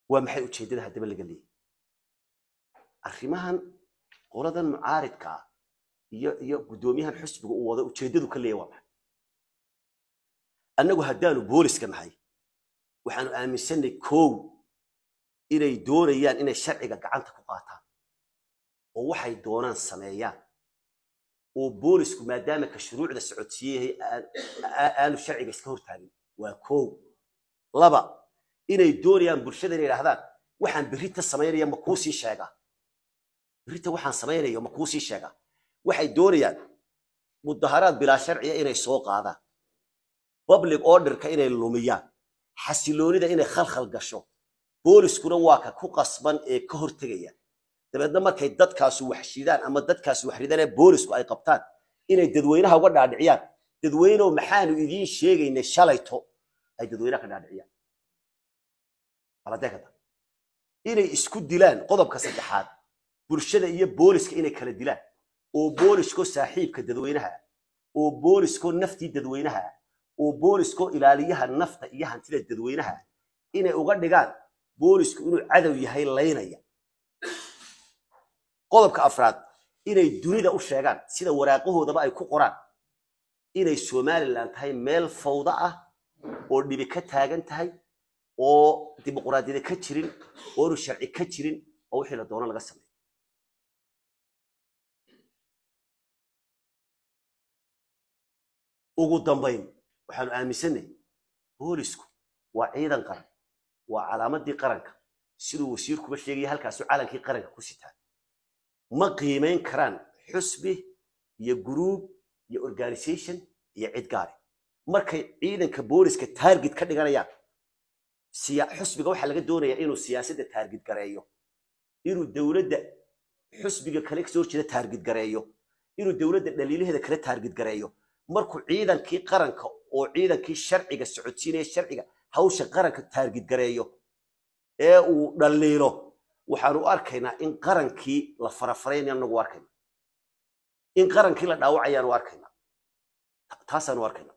waa maxay ujeeddada haddaba laga leeyahy arrimahan qoladan mucaaridka ah iyo iyo guddoomiyahan xusbiga uu wado ujeeddadu ka leeyahy waa maxay annagu haddaanu booliska nahay waxaanu aaminsanay kow inay doonayaan inay sharciga gacanta ku qaataan oo waxay doonaan sameeyaan oo boolisku maadaama ka shuruucda socodsiiyahay aanu sharciga iska hortaagin waa kow laba inay doonayaan bulshada inay idhahdaan waxaan berrita samaynaya ma kuu sii sheegaa berrita waxaan samaynayo ma kuu sii sheegaa waxay doonayaan mudaharaad bilaa sharciya inay soo qaadaan public orderka inay lumiyaan xasiloonida inay khalkhal gasho booliskuna waa ka ku qasban ee ka hortegaya dabeedna markay dadkaasu wax shidaan ama dadkaasu wax ridaan ee boolisku ay qabtaan inay dadweynaha uga dhaadhiciyaan dadweynow maxaanu idiin sheegaynay shalayto ay dadweynaha ka dhaadhiciyaan aladeekada inay isku dilaan qodobka saddexaad bulshada iyo booliska inay kala dilaan oo boolisko saaxiibka dadweynaha oo boolisko naftii dadweynaha oo boolisko ilaaliyaha nafta iyo hantida dadweynaha inay uga dhigaan boolisku inuu cadow yahay laynaya qodobka afraad inay dunida u sheegaan sida waraaqahoodaba ay ku qoraan inay somalilan tahay meel fawda ah oo dhibi ka taagan tahay oo dimuquraadiyada ka jirin oo inu sharci ka jirin oo wixii la doono laga sameeyo ugu dambayn waxaanu aaminsanay boolisku waa ciidan qaran waa calaamadii qaranka siduu wasiirkuba sheegaya halkaasu calankii qaranka ku sitaa ma qiimayn karaan xusbi iyo guruub iyo organisation iyo cid gaari markay ciidanka booliska taarget ka dhiganayaan xusbiga waxaa laga doonayaa inuu siyaasadda taarget gareeyo inuu dowladda xusbiga kale kasoo horjeeda taarget gareeyo inuu dowladda dhaliilaheeda kale taarget gareeyo markuu ciidankii qaranka oo ciidankii sharciga socodsiinaya sharciga hawsha qaranka taarget gareeyo ee uu dhaliilo waxaanu u arkaynaa in qarankii la farafaraynayo anagu arkayna in qarankii la dhaawacayaanu arkaynaa taasaanu arkaynaa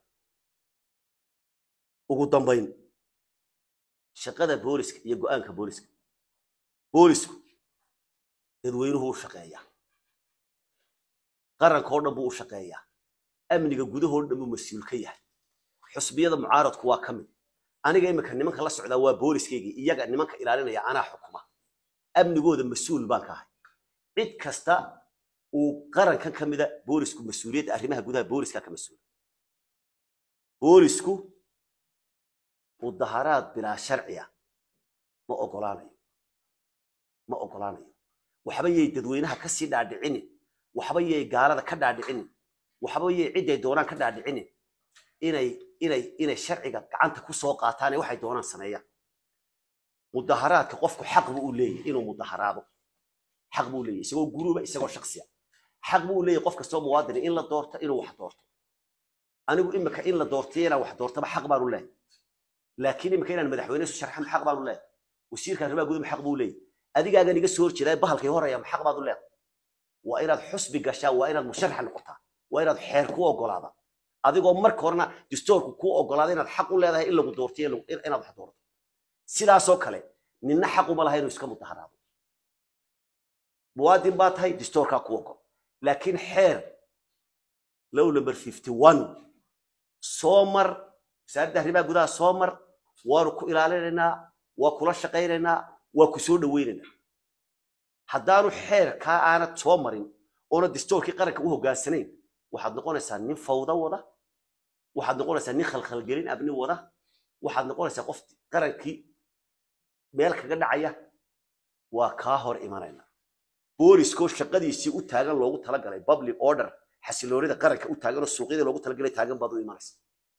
ugu dambayn shaqada booliska iyo go'aanka booliska boolisku dadweynuhu u shaqeeyaa qaranka oo dhan buu u shaqeeyaa amniga gudahoo dhan buu mas-uul ka yahay xusbiyada mucaaradku waa ka mid aniga iminka nimanka la socdaa waa booliskaygii iyaga nimanka ilaalinaya anaa xukuma amnigooda mas-uul baan ka ahay cid kasta uu qarankan ka mida boolisku mas-uuliyadda arrimaha gudaha booliska ka mas-uula boolisku mudaharaad bilaa sharciya ma ogolaanayo ma ogolaanayo waxba yay dadweynaha ka sii dhaadhicinin waxba yay gaalada ka dhaadhicinin waxba yay ciday doonaan ka dhaadhicinin inay inay inay sharciga gacanta ku soo qaataane waxay doonaan sameeyaan mudaharaadka qofku xaq buu u leeyahay inuu mudaharaado xaq buu leeyahay isagoo guruuba isagoo shaksiya xaq buu leeyahay qof kastoo muwaadini in la doorto inuu wax doorto anigu imika in la doortiyo inaan wax doortaba xaq baanu leeyahay laakiin imika inaan madaxweyne isu sharxan xaq baanu leeyahay wasiirka arrimaha gudaha xaq buu leeyahay adigaagan iga soo horjeedaa bahalkay horaya xaq baad u leedahay waa inaad xusbi gashaa waa inaad musharax noqotaa waa inaad xeer ku ogolaada adigoo marka horena distoorku kuu ogolaada inaad xaq u leedahay in lagu doortiyo inaad wax doorto sidaasoo kale ninna xaq uma laha inuu iska mudaharaado muwaadin baa tahay distoorkaa ku ogol laakiin xeer low number fifty one soo mar wasaaradda arrimaha gudaha soo mar waanu ku ilaalinaynaa waa kula shaqaynaynaa waa ku soo dhawaynaynaa haddaanu xeerkaa aanad soo marin oona distoorkii qaranka u hoggaansanayn waxaad noqonaysaa nin fawda wada waxaad noqonaysaa nin khalkhalgelin abni wada waxaad noqonaysaa qof qarankii meel kaga dhacaya waa kaa hor imanayna booliskoo shaqadiisii u taagan loogu talagalay public order xasiloonida qaranka u taagan oo suuqyada loogu talagalay taagan baad u imanaysa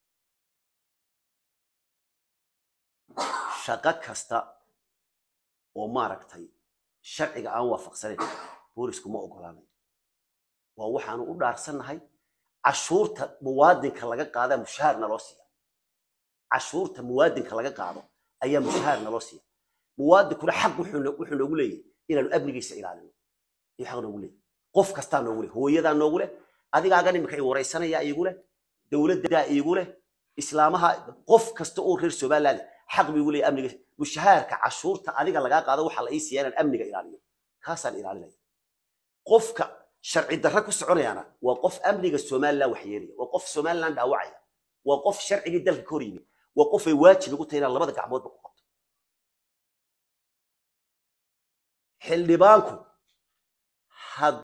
shaqo kasta oo maaragtay sharciga aan waafaqsanayn boolisku ma ogolaanayo waa waxaanu u dhaarsannahay cashuurta muwaadinka laga qaadaa mushahaar naloo siiya cashuurta muwaadinka laga qaado ayaa mushahaar naloo siiya muwaadinkuna xaq wuxuu noogu leeyahay inaanu amnigiisa ilaalino iyo xaq noogu leeyahay qof kastaa noogu leh hooyadaa noogu leh adigaagan imika i waraysanayaa iigu leh dowladdaa iigu leh islaamaha qof kasta oo reer somaliland xaq bay ugu leeyahay amniga mushahaarka cashuurta adiga lagaa qaado waxaa la ii siiyaa inaan amniga ilaaliyo kaasaan ilaalinaya qofka sharci darra ku soconayaana waa qof amniga somaliland waxyeelaya waa qof somaliland dhaawacaya waa qof sharcigii dalka ka hor yimid waa qof ay waajib ugu tahay inaan labada gacmoodba ku qabto xildhibaanku had